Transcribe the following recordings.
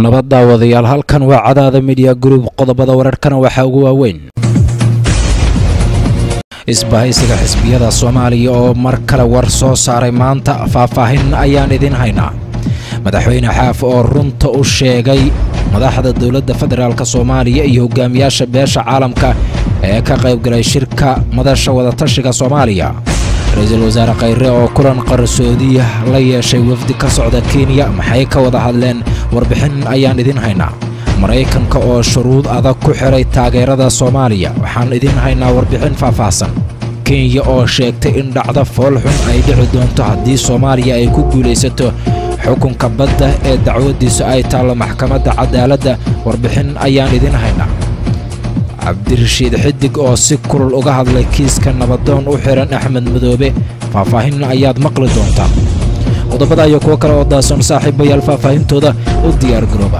nabad daawadayaal halkan waa cadaada midiya group qodobada wararkana waxaa ugu waaweyn isbahaysiga xisbiyada soomaaliya oo mar kale war soo saaray maanta faahfaahin ayaan idin haynaa madaxweyne xaaf oo runta u sheegay madaxda dowladda federaalk soomaaliya iyo hogaamiyaasha beesha caalamka ee ka qaybgalay shirka madasha wadatashiga soomaaliya ra-iisul wasaare khayre oo kulan qarsoodiya la yeeshay wafdi ka socda kenya maxay ka wada hadleen warbixin ayaan idin haynaa maraykanka oo shuruud adag ku xiray taageerada soomaaliya waxaan idin haynaa warbixin faahfaahsan kenya oo sheegtay in dhacdo foolxun ay dhici doonto haddii soomaaliya ay ku guulaysato xukunka badda ee dacwaddiisu ay taallo maxkamadda cadaaladda warbixin ayaan idin haynaa cabdirashiid xidig oo si kulul uga hadlay kiiska nabadoon u xihan axmed madoobe faahfaahin ayaad maqli doontaa qodobada iyo kuwo kale oo daasoon saaxiibayaal faahfaahintooda u diyaar garooba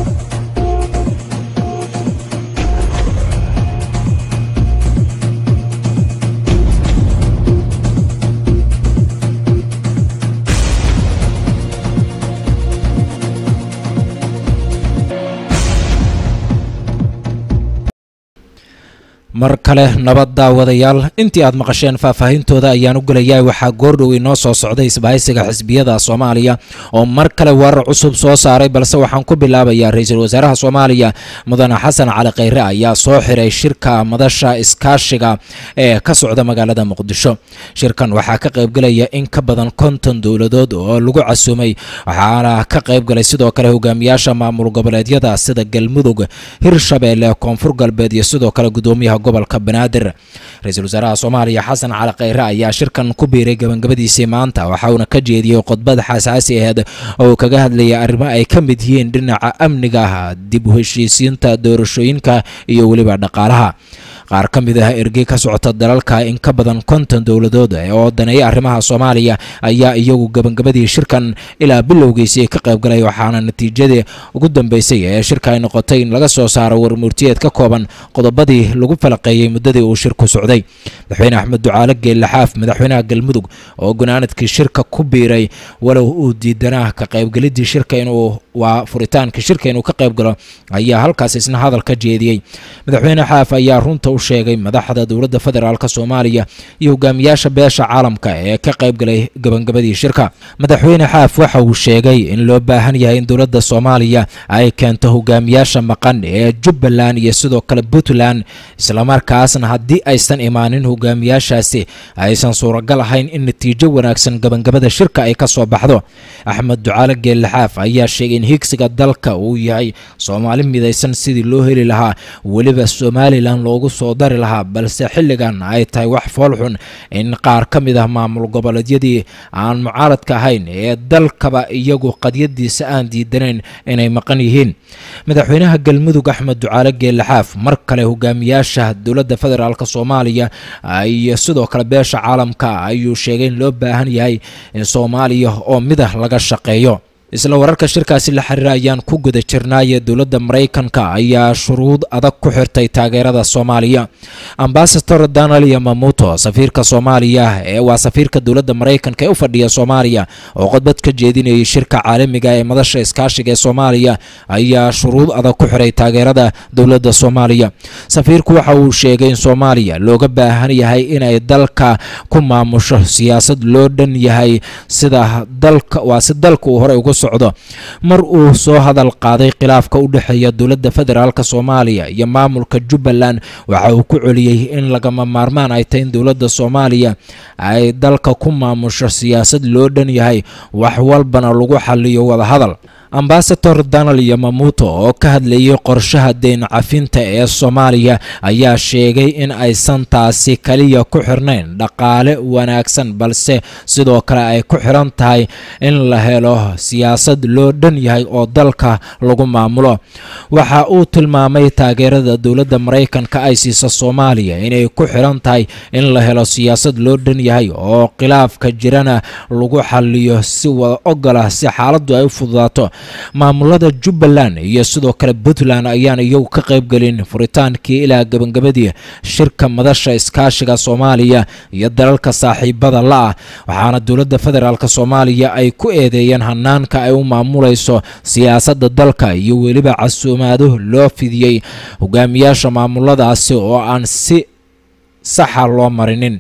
mar kale nabad daawadayaal intii aad maqasheen faahfaahintooda ayaan u gelayaa waxaa goordhow inoo soo socday isbahaysiga xisbiyada soomaaliya oo mar kale warar cusub soo saaray balse waxaan ku bilaabayaa ra-iisul wasaaraha soomaaliya mudane xasan cali khayre ayaa soo xiray shirka madasha iskaashiga ee ka socda magaalada muqdisho shirkan waxaa ka qaybgelaya in ka badan konton dowladood oo lagu casuumay waxaana ka qaybgalay sidoo kale hogaamiyaasha maamul goboleedyada sida galmudug hirshabeelle koonfur galbeed iyo sidoo kale gudoomiyaha gobolka banaadir ra-iisul wasaaraha soomaaliya xasan cali khayre ayaa shirkan ku biiray gabangabadiisii maanta waxa uuna ka jeediyey khudbad xasaasi aheed oo uu kaga hadlayay arrimo ay ka mid yihiin dhinaca amniga dib u heshiisiinta doorashooyinka iyo weliba dhaqaalaha qaar ka mid ah ergey ka socota dalalka in ka badan konton dowladood oo daneeya arrimaha soomaaliya ayaa iyagu gabangabadii shirkan ilaa bilowgiisii ka qaybgalay waxaana natiijadii ugu dambeysay ee shirka ay noqotay in laga soo saaro warmurtiyeed ka kooban qodobadii lagu falaqeeyey muddadii uu shirku socday madaxweyne axmed ducaale geellaxaaf madaxweynaha galmudug oo gunaanadkii shirka ku biiray walow uu diidanaa ka qaybgelidii shirka inuu waa furitaankii shirka inuu ka qaybgalo ayaa halkaas isna hadal ka jeediyey madaxweyne xaaf ayaa runta u sheegay madaxda dowladda federaalk soomaaliya iyo hogaamiyaasha beesha caalamka ee ka qaybgalay gabangabadii shirka madaxweyne xaaf waxa uu sheegay in loo baahan yahay in dowladda soomaaliya ay keento hogaamiyaasha maqan ee jubbaland iyo sidoo kale puntland islamarkaasna haddii aysan imaanin hogaamiyaashaasi aysan suuragal ahayn in natiijo wanaagsan gabangabada shirka ay ka soo baxdo axmed ducaale geellaxaaf ayaa sheegay in higsiga dalka uu yahay soomaali midaysan sidii loo heli lahaa weliba somalilan loogu soo dari lahaa balse xilligan ay tahay wax foolxun in qaar ka mid ah maamul goboleedyadii aan mucaaradka ahayn ee dalkaba iyagu qadyadiisa aan diidanayn inay maqan yihiin madaxweynaha galmudug axmed ducaale geellaxaaf mar kale hogaamiyaasha dowladda federaalk soomaaliya iyo sidoo kale beesha caalamka ayuu sheegay in loo baahan yahay in soomaaliya oo midah laga shaqeeyo isla wararka shirkaasi la xiriira ayaan ku guda jirnaaye dowladda maraykanka ayaa shuruud adag ku xirtay taageerada soomaaliya ambasador donald yamamuto safiirka soomaaliya ee waa safiirka dowladda maraykanka ee u fadhiya soomaaliya oo khudbad ka jeedinayay shirka caalamiga ee madasha iskaashiga ee soomaaliya ayaa shuruud adag ku xiray taageerada dowladda soomaaliya safiirku waxa uu sheegay in soomaaliya looga baahan yahay inay dalka ku maamusho siyaasad loo dhan yahay sida dalka waa si dalka uu horey uga socdo mar uu soo hadal qaaday khilaafka u dhexeeya dowladda federaalk soomaaliya iyo maamulka jubbaland waxa uu ku celiyey in lagama maarmaan ay tahay in dowladda soomaaliya ay dalka ku maamusho siyaasad loo dhan yahay wax walbana lagu xaliyo wadahadal ambasador donald yamamuto oo ka hadlayay qorshaha deyn cafinta ee soomaaliya ayaa sheegay in aysan taasi kaliya ku xirnayn dhaqaale wanaagsan balse sidoo kale ay ku xiran tahay in la helo siyaasad loo dhan yahay oo dalka lagu maamulo waxa uu tilmaamay taageerada dowladda maraykanka ay siisa soomaaliya inay ku xiran tahay in la helo siyaasad loo dhan yahay oo khilaafka jirana lagu xaliyo si wada ogolah si xaaladdu ay u fududaato maamulada jubbaland iyo sidoo kale puntland ayaan iyagu ka qaybgelin furitaankii ilaa gebagabadii shirka madasha iskaashiga soomaaliya iyo dalalka saaxiibada la-ah waxaana dowladda federaalk soomaaliya ay ku eedeeyeen hanaanka qaabka ay u maamulayso siyaasadda dalka iyo weliba casuumaado loo fidiyey hogaamiyaasha maamuladaasi oo aan si saxa loo marinin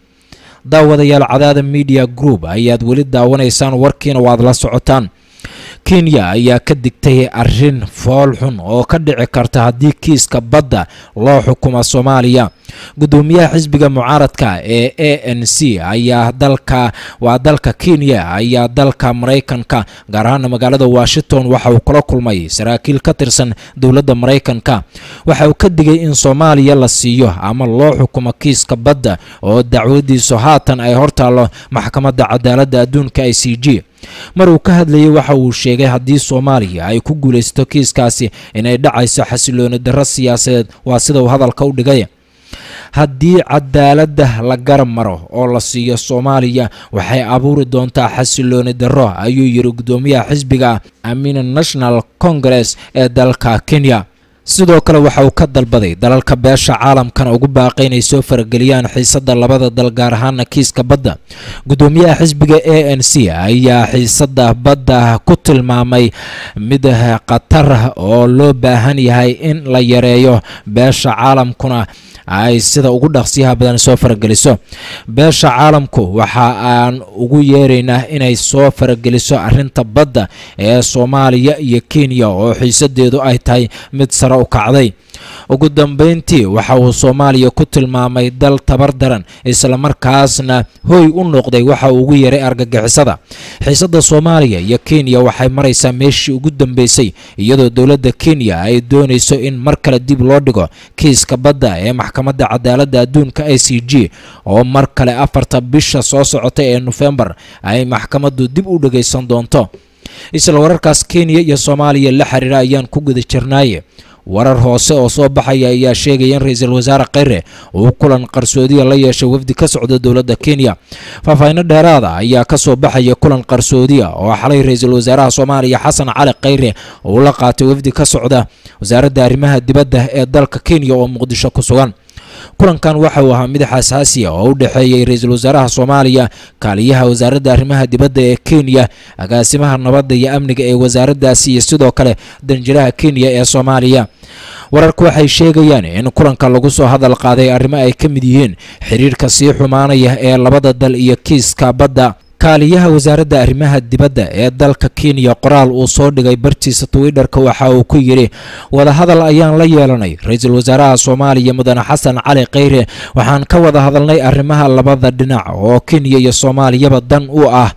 daawadayaal cadaada media group ayaad weli daawanaysaan warkiina waad la socotaan kenya ayaa ka digtay arrin fool xun oo ka dhici karta haddii kiiska badda loo xukumo soomaaliya gudoomiyaha xisbiga mucaaradka ee a n c ayaa dalka waa dalka kenya ayaa dalka maraykanka gaar ahaana magaalada washington waxa uu kula kulmay saraakiil ka tirsan dowladda maraykanka waxa uu ka digay in soomaaliya la siiyo ama loo xukumo kiiska badda oo dacwadiisu haatan ay hortaallo maxkamadda cadaaladda adduunka i c g mar uu ka hadlayay waxa uu sheegay haddii soomaaliya ay ku guulaysato kiiskaasi inay dhacayso xasilooni darro siyaasadeed waa sida uu hadalka u dhigay haddii cadaaladda la garab maro oo la siiyo soomaaliya waxay abuuri doontaa xasilooni darro ayuu yidhi gudoomiyaha xisbiga amina national congress ee dalka kenya sidoo kale waxa uu ka dalbaday dalalka beesha caalamkana ugu baaqay inay soo farageliyaan xiisadda labada dal gaar ahaana kiiska badda gudoomiyaha xisbiga a n c ayaa xiisadda badda ku tilmaamay mid khatar oo loo baahan yahay in la yareeyo beesha caalamkuna ay sida ugu dhaqsiyaha badan soo farageliso beesha caalamku waxa aan ugu yeeraynaa inay soo farageliso arrinta badda ee soomaaliya iyo kenya oo xiisadeedu ay tahay mid sare u kacday ugu dambeyntii waxa uu soomaaliya ku tilmaamay dal tabar daran islamarkaasna hoy u noqday waxa uu ugu yeeray argagixisada xiisadda soomaaliya iyo kenya waxay maraysaa meeshii ugu dambeysay iyadoo dowladda kenya ay doonayso in mar kale dib loo dhigo kiiska badda ee maxkamadda cadaaladda adduunka i c g oo mar kale afarta bisha soo socota ee nofembar ay maxkamaddu dib u dhagaysan doonto isla wararkaas kenya iyo soomaaliya la xiriira ayaan ku guda jirnaaye warar hoose oo soo baxaya ayaa sheegaya in ra-iisul wasaare kheyre uu kulan qarsoodiya la yeeshay wafdi ka socda dowladda kenya faahfaahinno dheeraada ayaa ka soo baxaya kulan qarsoodiya oo xalay ra-iisul wasaaraha soomaaliya xasan cali kheyre uu la qaatay wafdi ka socda wasaaradda arrimaha dibadda ee dalka kenya oo muqdisho ku sugan kulankan waxa uu ahaa mid xasaasi ah oo u dhexeeyey ra-iisul wasaaraha soomaaliya kaaliyaha wasaaradda arrimaha dibadda ee kenya agaasimaha nabadda iyo amniga ee wasaaraddaasi iyo sidoo kale danjiraha kenya ee soomaaliya wararku waxay sheegayaan in kulanka lagu soo hadal qaaday arrimo ay ka mid yihiin xiriirka sii xumaanaya ee labada dal iyo kiiska badda kaaliyaha wasaaradda arrimaha dibadda ee dalka kenya qoraal uu soo dhigay bartiisa twitter-ka waxa uu ku yidhi wadahadal ayaan la yeelanay ra-iisul wasaaraha soomaaliya mudane xasan cali kheyre waxaan ka wada hadalnay arrimaha labada dhinac oo kenya iyo soomaaliyaba dan u ah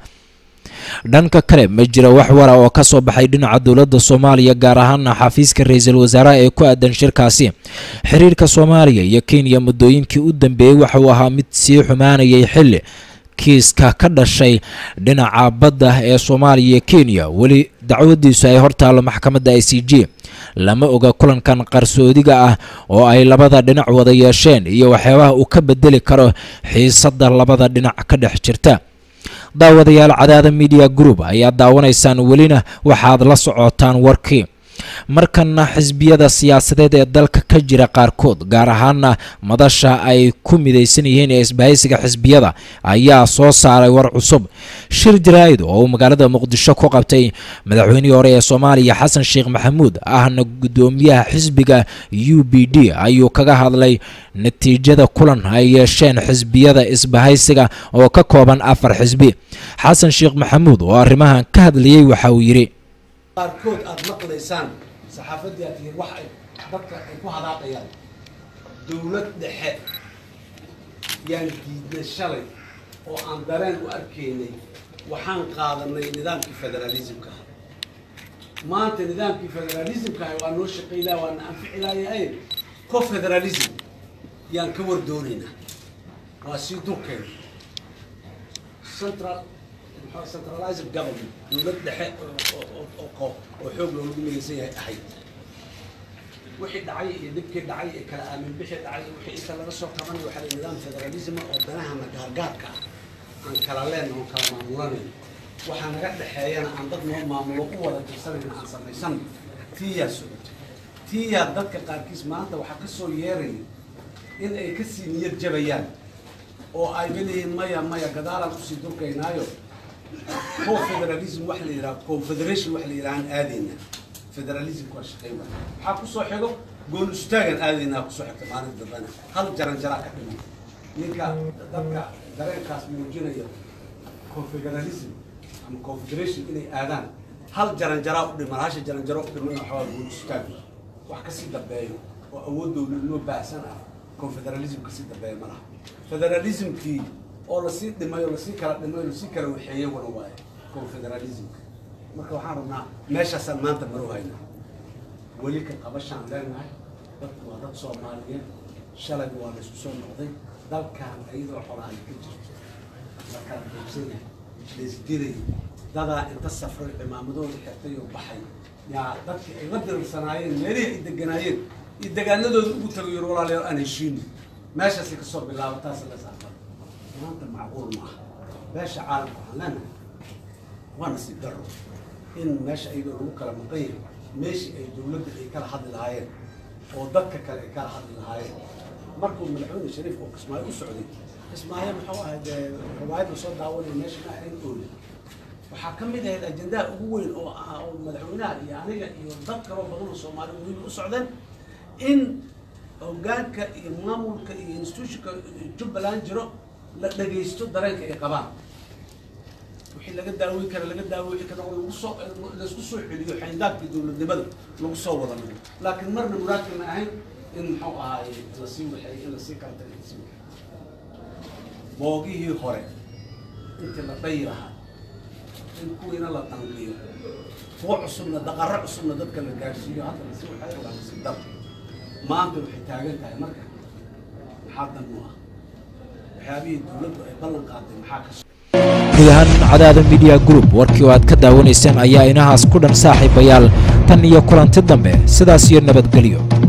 dhanka kale ma jira wax wara oo ka soo baxay dhinaca dowladda soomaaliya gaar ahaana xafiiska ra-iisul wasaaraha ee ku aadan shirkaasi xiriirka soomaaliya iyo kenya muddooyinkii u dambeeyey waxa uu ahaa mid sii xumaanayay xilli kiiska ka dhashay dhinaca badda ee soomaaliya iyo kenya weli dacwadiisu ay hortaallo maxkamadda i c g lama oga kulankan qarsoodiga ah oo ay labada dhinac wada yeesheen iyo waxyaabaha uu ka bedeli karo xiisadda labada dhinac ka dhex jirta daawadayaal cadaada media group ayaa daawanaysaan welina waxaad la socotaan warkii markana xisbiyada siyaasadeed ee dalka ka jira qaarkood gaar ahaana madasha ay ku midaysan yihiin ee isbahaysiga xisbiyada ayaa soo saaray war cusub shir jaraa'id oo uu magaalada muqdisho ku qabtay madaxweynihii hore ee soomaaliya xasan sheekh maxamuud ahna guddoomiyaha xisbiga u b d ayuu kaga hadlay natiijada kulan ay yeesheen xisbiyada isbahaysiga oo ka kooban afar xisbi xasan sheekh maxamuud oo arrimahan ka hadlayey waxa uu yidhi qaarkood aada maqlaysaan saxaafaddii aad tihiin wax ay dadka ay ku hadaaqayaan dowlad dhexe yaan diidnay shalay oo aan dareen u arkaynay waxaan qaadanay nidaamkii federaalismka ah maanta nidaamkii federaalismka ah waa noo shaqaylaa waana anfici laayahay co federalism yaan ka war doonaynaa waa sii durkeena central centralized government dowlad dhexe oo xoog loogu midaysan yahay ahayd wixii dhacay iyo dhibkii dhacay ee kala aamin bixii dhacay wixii inta laga soo qabanay waxaa la nidaam federalism oo danahana gaargaarka ah aan kala leen oo kala maamulanayn waxaa naga dhexeeyana aan dad noo maamulo u wada tirsanayn aan samaysan tiyaa socotay tiyaa dadka qaarkiis maanta waxaa ka soo yeeraya in ay kasii niyad jabayaan oo ay leeyihiin maya maya gadaalaan usii durkaynaayo confederalism wax la yidhaha confederation wax la yidhahaan aadayna federalism waa shaqeyn waay waxaa kusoo xigo gool istaagan aadaynaa kusoo xigta maalin dambena hal jaran jaraa ka dhiman ninka dadka dareenkaas muujinaya confederalism ama confederation inay aadaan hal jaran jaraa u dhiman hasha jaran jaro u dhiman waxaa gool istaag wax kasii dambeeyo oo awood dowladnimo baahsan ah confederalism kasii dambeeya ma laha federalismkii oo lasii dhimayo lasii kala dhimayo lasii kala waxeeye wana waaye confederalismka marka waxaan rabnaa meeshaasaan maanta maro haynaa weli ka qabashaan leenahay dadku waa dad soomaaliyeed shalayba waa laysku soo noqday dalkan iyadoo xolahay ka jirto la kala qaybsan yahay laisdilay dadaa inta safray cimaamadooda xirtay oo baxay yaa dadkii ay la dirirsanaayeen meelihii ay deganaayeen iyo degaanadooda ugu tagay yar walaalayaal aan heshiino meeshaasay kasoo bilaaba taas la saafar maanta macquul ma aha beesha caalamka waxaan leenahay waa nasiib daro in meesha iyadoo lagu kala maqan yahay meeshii ay dowladda ay kala hadli lahaayeen oo dadka kale ay kala hadli lahaayeen markuu madaxweyne shariif oo kismaayo u socday kismaayo muxuu ahay dee riwaayadda soo daawanaya meesha ma ahayn oole waxaa ka mid ahayd ajendaha ugu weyn oo ah oo madaxweynaha iyo aniga iyo dad kaloo badan oo soomaali muhiim u socdeen in hogaanka iyo maamulka iyo institutionka jubbaland jiro la dhagaysto dareenka ay qabaan wixii laga daaweyn kara laga daaweyn kara oo lagu soo laisku soo celiyo xayndaabkii dowladnimada lagu soo wada dhigo laakiin marna muraadka ma ahayn in muxuu ahaaye lasii waxeey in lasii kala tagay boogihii hore intii la dhayi lahaa in kuwiina la dangliyo kuwa cusubna daqaro cusubna dadka la gaarsiiyo hadda lasii waxeey waa lasii dar maanta waxay taagan tahay marka maxaa dan u ah waxyaabihii dowladdu ay ballan qaaday maxaa ka guud ahaan cadaada media group warkii oo aad ka daawanayseen ayaa inahaas ku dhan saaxiibayaal tan iyo kulanti dambe sidaas iyo nabadgelyo